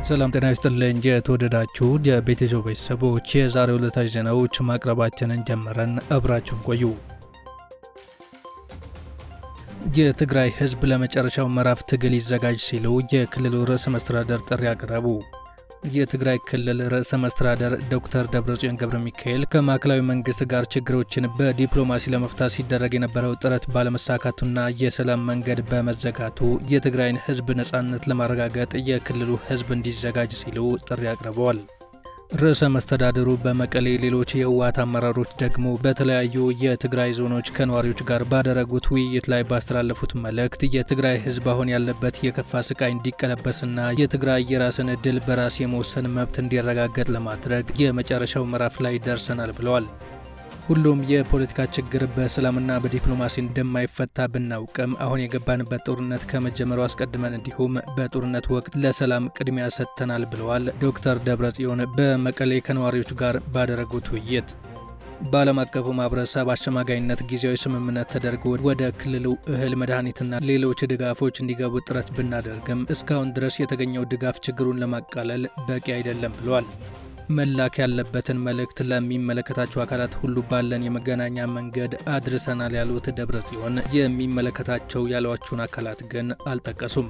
ሰላም ጤና ይስጥልኝ። የተወደዳችሁ የቤተሰብ ቤተሰቦች የዛሬው ዕለታዊ ዜናዎች ማቅረባችንን ጀመረን። አብራችሁን ቆዩ። የትግራይ ሕዝብ ለመጨረሻው ምዕራፍ ትግል ይዘጋጅ ሲሉ የክልሉ ርዕሰ መስተዳደር ጥሪ አቀረቡ። የትግራይ ክልል ርዕሰ መስተዳደር ዶክተር ደብረጽዮን ገብረ ሚካኤል ከማዕከላዊ መንግስት ጋር ችግሮችን በዲፕሎማሲ ለመፍታት ሲደረግ የነበረው ጥረት ባለመሳካቱና የሰላም መንገድ በመዘጋቱ የትግራይን ህዝብ ነጻነት ለማረጋገጥ የክልሉ ህዝብ እንዲዘጋጅ ሲሉ ጥሪ አቅርበዋል። ርዕሰ መስተዳድሩ በመቀሌ ሌሎች የህወሓት አመራሮች ደግሞ በተለያዩ የትግራይ ዞኖች ከነዋሪዎች ጋር ባደረጉት ውይይት ላይ ባስተላለፉት መልእክት የትግራይ ህዝብ አሁን ያለበት የከፋ ስቃይ እንዲቀለበስና የትግራይ የራስን እድል በራስ የመወሰን መብት እንዲረጋገጥ ለማድረግ የመጨረሻው ምዕራፍ ላይ ደርሰናል ብለዋል። ሁሉም የፖለቲካ ችግር በሰላምና በዲፕሎማሲ እንደማይፈታ ብናውቅም አሁን የገባንበት ጦርነት ከመጀመሩ አስቀድመን እንዲሁም በጦርነት ወቅት ለሰላም ቅድሚያ ሰጥተናል ብለዋል ዶክተር ደብረጽዮን በመቀሌ ከነዋሪዎች ጋር ባደረጉት ውይይት። በዓለም አቀፉ ማህበረሰብ አሸማጋይነት ጊዜያዊ ስምምነት ተደርጎ ወደ ክልሉ እህል፣ መድኃኒትና ሌሎች ድጋፎች እንዲገቡ ጥረት ብናደርግም እስካሁን ድረስ የተገኘው ድጋፍ ችግሩን ለማቃለል በቂ አይደለም ብለዋል። መላክ ያለበትን መልእክት ለሚመለከታቸው አካላት ሁሉ ባለን የመገናኛ መንገድ አድርሰናል ያሉት ደብረ ጽዮን የሚመለከታቸው ያሏቸውን አካላት ግን አልጠቀሱም።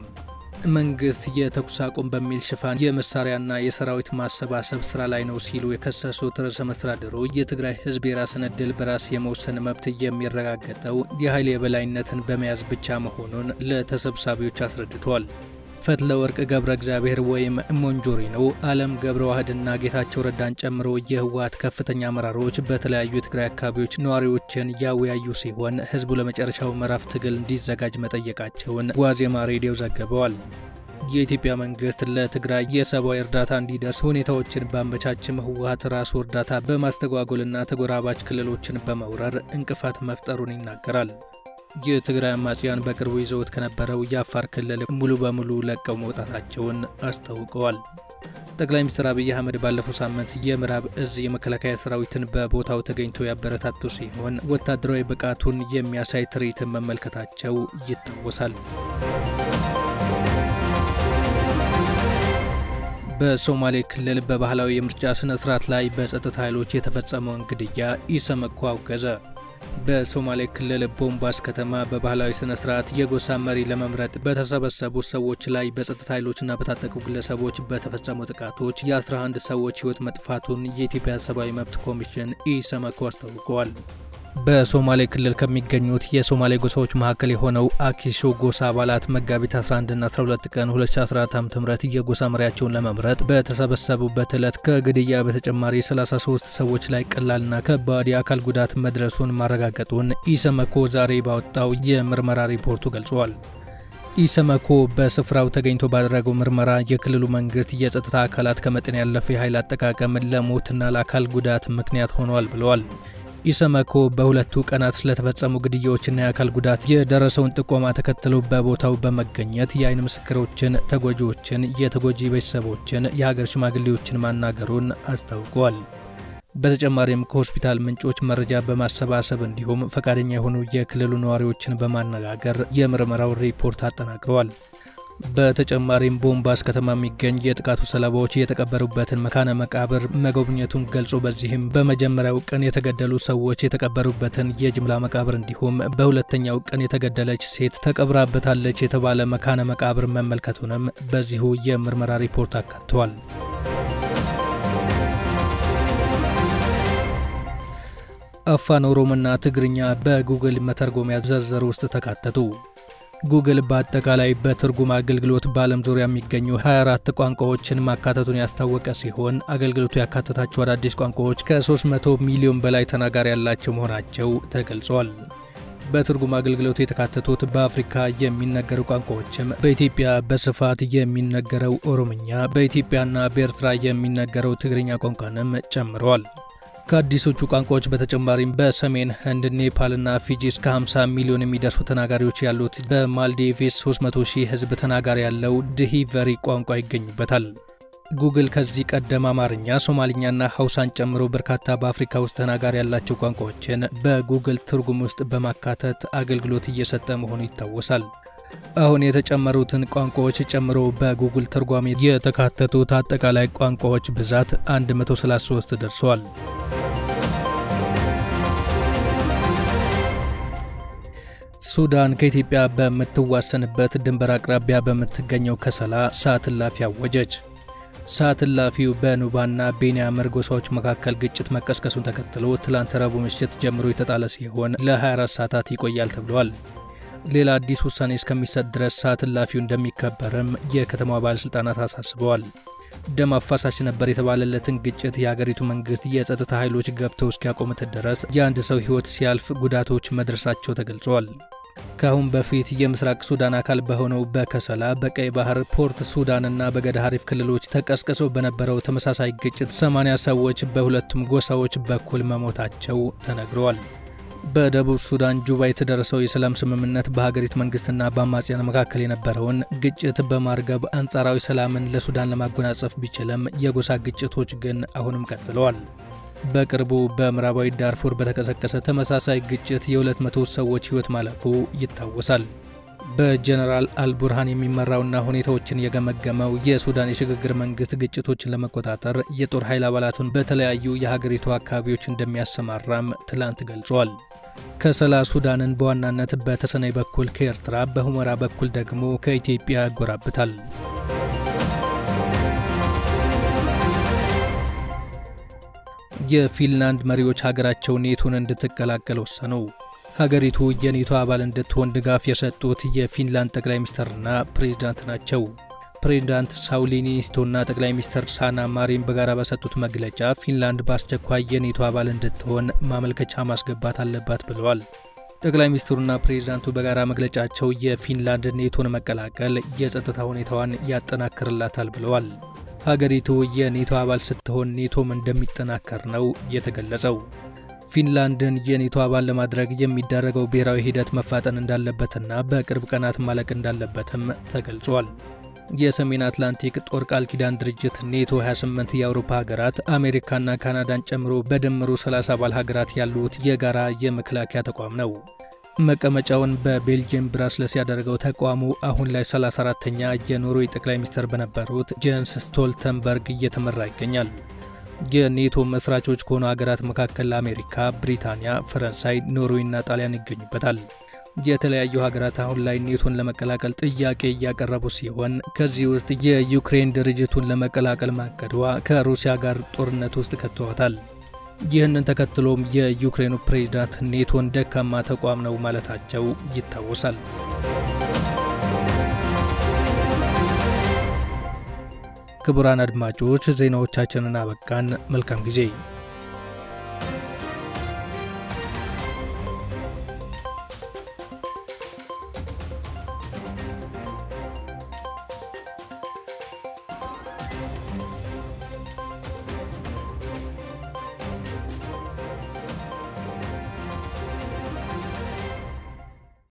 መንግስት የተኩስ አቁም በሚል ሽፋን የመሳሪያና የሰራዊት ማሰባሰብ ስራ ላይ ነው ሲሉ የከሰሱት ርዕሰ መስተዳድሩ የትግራይ ህዝብ የራስን እድል በራስ የመወሰን መብት የሚረጋገጠው የኃይል የበላይነትን በመያዝ ብቻ መሆኑን ለተሰብሳቢዎች አስረድተዋል። ፈትለ ወርቅ ገብረ እግዚአብሔር ወይም ሞንጆሪኖ፣ አለም ገብረ ዋህድና ጌታቸው ረዳን ጨምሮ የህወሓት ከፍተኛ አመራሮች በተለያዩ የትግራይ አካባቢዎች ነዋሪዎችን ያወያዩ ሲሆን ህዝቡ ለመጨረሻው ምዕራፍ ትግል እንዲዘጋጅ መጠየቃቸውን ዋዜማ ሬዲዮ ዘግበዋል። የኢትዮጵያ መንግስት ለትግራይ የሰብአዊ እርዳታ እንዲደርስ ሁኔታዎችን ባመቻችም ህወሓት ራሱ እርዳታ በማስተጓጎልና ተጎራባች ክልሎችን በመውረር እንቅፋት መፍጠሩን ይናገራል። የትግራይ አማጽያን በቅርቡ ይዘውት ከነበረው የአፋር ክልል ሙሉ በሙሉ ለቀው መውጣታቸውን አስታውቀዋል። ጠቅላይ ሚኒስትር አብይ አህመድ ባለፈው ሳምንት የምዕራብ እዝ የመከላከያ ሰራዊትን በቦታው ተገኝተው ያበረታቱ ሲሆን ወታደራዊ ብቃቱን የሚያሳይ ትርኢትን መመልከታቸው ይታወሳል። በሶማሌ ክልል በባህላዊ የምርጫ ስነ ስርዓት ላይ በጸጥታ ኃይሎች የተፈጸመውን ግድያ ኢሰመኮ አውገዘ። በሶማሌ ክልል ቦምባስ ከተማ በባህላዊ ስነ ስርዓት የጎሳ መሪ ለመምረጥ በተሰበሰቡ ሰዎች ላይ በጸጥታ ኃይሎችና በታጠቁ ግለሰቦች በተፈጸሙ ጥቃቶች የ11 ሰዎች ሕይወት መጥፋቱን የኢትዮጵያ ሰብአዊ መብት ኮሚሽን ኢሰመኮ አስታውቀዋል። በሶማሌ ክልል ከሚገኙት የሶማሌ ጎሳዎች መካከል የሆነው አኪሾ ጎሳ አባላት መጋቢት 11ና 12 ቀን 2014 ዓ.ም የጎሳ መሪያቸውን ለመምረጥ በተሰበሰቡበት ዕለት ከግድያ በተጨማሪ 33 ሰዎች ላይ ቀላልና ከባድ የአካል ጉዳት መድረሱን ማረጋገጡን ኢሰመኮ ዛሬ ባወጣው የምርመራ ሪፖርቱ ገልጿል። ኢሰመኮ በስፍራው ተገኝቶ ባደረገው ምርመራ የክልሉ መንግስት የጸጥታ አካላት ከመጠን ያለፈ የኃይል አጠቃቀም ለሞትና ለአካል ጉዳት ምክንያት ሆኗል ብለዋል። ኢሰመኮ በሁለቱ ቀናት ስለተፈጸሙ ግድያዎችና የአካል ጉዳት የደረሰውን ጥቆማ ተከትሎ በቦታው በመገኘት የአይን ምስክሮችን፣ ተጎጂዎችን፣ የተጎጂ ቤተሰቦችን፣ የሀገር ሽማግሌዎችን ማናገሩን አስታውቀዋል። በተጨማሪም ከሆስፒታል ምንጮች መረጃ በማሰባሰብ እንዲሁም ፈቃደኛ የሆኑ የክልሉ ነዋሪዎችን በማነጋገር የምርመራው ሪፖርት አጠናቅረዋል። በተጨማሪም ቦምባስ ከተማ የሚገኝ የጥቃቱ ሰለባዎች የተቀበሩበትን መካነ መቃብር መጎብኘቱን ገልጾ በዚህም በመጀመሪያው ቀን የተገደሉ ሰዎች የተቀበሩበትን የጅምላ መቃብር እንዲሁም በሁለተኛው ቀን የተገደለች ሴት ተቀብራበታለች የተባለ መካነ መቃብር መመልከቱንም በዚሁ የምርመራ ሪፖርት አካተዋል። አፋን ኦሮሞና ትግርኛ በጉግል መተርጎሚያ ዝርዝር ውስጥ ተካተቱ። ጉግል በአጠቃላይ በትርጉም አገልግሎት በዓለም ዙሪያ የሚገኙ 24 ቋንቋዎችን ማካተቱን ያስታወቀ ሲሆን አገልግሎቱ ያካተታቸው አዳዲስ ቋንቋዎች ከ300 ሚሊዮን በላይ ተናጋሪ ያላቸው መሆናቸው ተገልጿል። በትርጉም አገልግሎቱ የተካተቱት በአፍሪካ የሚነገሩ ቋንቋዎችም በኢትዮጵያ በስፋት የሚነገረው ኦሮምኛ፣ በኢትዮጵያና በኤርትራ የሚነገረው ትግርኛ ቋንቋንም ጨምረዋል። ከአዲሶቹ ቋንቋዎች በተጨማሪም በሰሜን ህንድ፣ ኔፓልና ፊጂ እስከ 50 ሚሊዮን የሚደርሱ ተናጋሪዎች ያሉት በማልዲቭስ 300 ሺህ ህዝብ ተናጋሪ ያለው ድሂቨሪ ቋንቋ ይገኙበታል። ጉግል ከዚህ ቀደም አማርኛ፣ ሶማሊኛና ሀውሳን ጨምሮ በርካታ በአፍሪካ ውስጥ ተናጋሪ ያላቸው ቋንቋዎችን በጉግል ትርጉም ውስጥ በማካተት አገልግሎት እየሰጠ መሆኑ ይታወሳል። አሁን የተጨመሩትን ቋንቋዎች ጨምሮ በጉግል ትርጓሜ የተካተቱት አጠቃላይ ቋንቋዎች ብዛት 133 ደርሰዋል። ሱዳን ከኢትዮጵያ በምትዋሰንበት ድንበር አቅራቢያ በምትገኘው ከሰላ ሰዓት እላፊ አወጀች። ሰዓት እላፊው በኑባና ቤንያመር ጎሳዎች መካከል ግጭት መቀስቀሱን ተከትሎ ትላንት ረቡዕ ምሽት ጀምሮ የተጣለ ሲሆን ለ24 ሰዓታት ይቆያል ተብሏል። ሌላ አዲስ ውሳኔ እስከሚሰጥ ድረስ ሰዓት እላፊው እንደሚከበርም የከተማዋ ባለሥልጣናት አሳስበዋል። ደም አፋሳሽ ነበር የተባለለትን ግጭት የሀገሪቱ መንግስት የጸጥታ ኃይሎች ገብተው እስኪያቆሙት ድረስ የአንድ ሰው ሕይወት ሲያልፍ ጉዳቶች መድረሳቸው ተገልጿል። ከአሁን በፊት የምስራቅ ሱዳን አካል በሆነው በከሰላ በቀይ ባህር ፖርት ሱዳንና በገዳ ሀሪፍ ክልሎች ተቀስቅሰው በነበረው ተመሳሳይ ግጭት 80 ሰዎች በሁለቱም ጎሳዎች በኩል መሞታቸው ተነግረዋል። በደቡብ ሱዳን ጁባ የተደረሰው የሰላም ስምምነት በሀገሪቱ መንግስትና በአማጽያን መካከል የነበረውን ግጭት በማርገብ አንጻራዊ ሰላምን ለሱዳን ለማጎናጸፍ ቢችልም የጎሳ ግጭቶች ግን አሁንም ቀጥለዋል። በቅርቡ በምዕራባዊ ዳርፉር በተቀሰቀሰ ተመሳሳይ ግጭት የ200 ሰዎች ሕይወት ማለፉ ይታወሳል። በጀነራል አልቡርሃን የሚመራውና ሁኔታዎችን የገመገመው የሱዳን የሽግግር መንግስት ግጭቶችን ለመቆጣጠር የጦር ኃይል አባላቱን በተለያዩ የሀገሪቱ አካባቢዎች እንደሚያሰማራም ትላንት ገልጿል። ከሰላ ሱዳንን በዋናነት በተሰነይ በኩል ከኤርትራ በሁመራ በኩል ደግሞ ከኢትዮጵያ ያጎራብታል። የፊንላንድ መሪዎች ሀገራቸው ኔቶን እንድትቀላቀል ወሰኑ። ሀገሪቱ የኔቶ አባል እንድትሆን ድጋፍ የሰጡት የፊንላንድ ጠቅላይ ሚኒስትርና ፕሬዝዳንት ናቸው። ፕሬዝዳንት ሳውሊ ኒኒስቶና ጠቅላይ ሚኒስትር ሳና ማሪን በጋራ በሰጡት መግለጫ ፊንላንድ በአስቸኳይ የኔቶ አባል እንድትሆን ማመልከቻ ማስገባት አለባት ብለዋል። ጠቅላይ ሚኒስትሩና ፕሬዝዳንቱ በጋራ መግለጫቸው የፊንላንድ ኔቶን መቀላቀል የጸጥታ ሁኔታዋን ያጠናክርላታል ብለዋል። ሀገሪቱ የኔቶ አባል ስትሆን ኔቶም እንደሚጠናከር ነው የተገለጸው። ፊንላንድን የኔቶ አባል ለማድረግ የሚደረገው ብሔራዊ ሂደት መፋጠን እንዳለበትና በቅርብ ቀናት ማለቅ እንዳለበትም ተገልጿል። የሰሜን አትላንቲክ ጦር ቃል ኪዳን ድርጅት ኔቶ 28 የአውሮፓ ሀገራት አሜሪካና ካናዳን ጨምሮ በድምሩ 30 አባል ሀገራት ያሉት የጋራ የመከላከያ ተቋም ነው። መቀመጫውን በቤልጅየም ብራስለስ ያደረገው ተቋሙ አሁን ላይ 34ተኛ የኖርዌይ ጠቅላይ ሚኒስትር በነበሩት ጄንስ ስቶልተንበርግ እየተመራ ይገኛል። የኔቶ መስራቾች ከሆኑ ሀገራት መካከል አሜሪካ፣ ብሪታንያ፣ ፈረንሳይ፣ ኖርዌይና ጣሊያን ይገኙበታል። የተለያዩ ሀገራት አሁን ላይ ኔቶን ለመቀላቀል ጥያቄ እያቀረቡ ሲሆን ከዚህ ውስጥ የዩክሬን ድርጅቱን ለመቀላቀል ማቀዷ ከሩሲያ ጋር ጦርነት ውስጥ ከተዋታል። ይህንን ተከትሎም የዩክሬኑ ፕሬዝዳንት ኔቶን ደካማ ተቋም ነው ማለታቸው ይታወሳል። ክቡራን አድማጮች ዜናዎቻችንን አበቃን። መልካም ጊዜ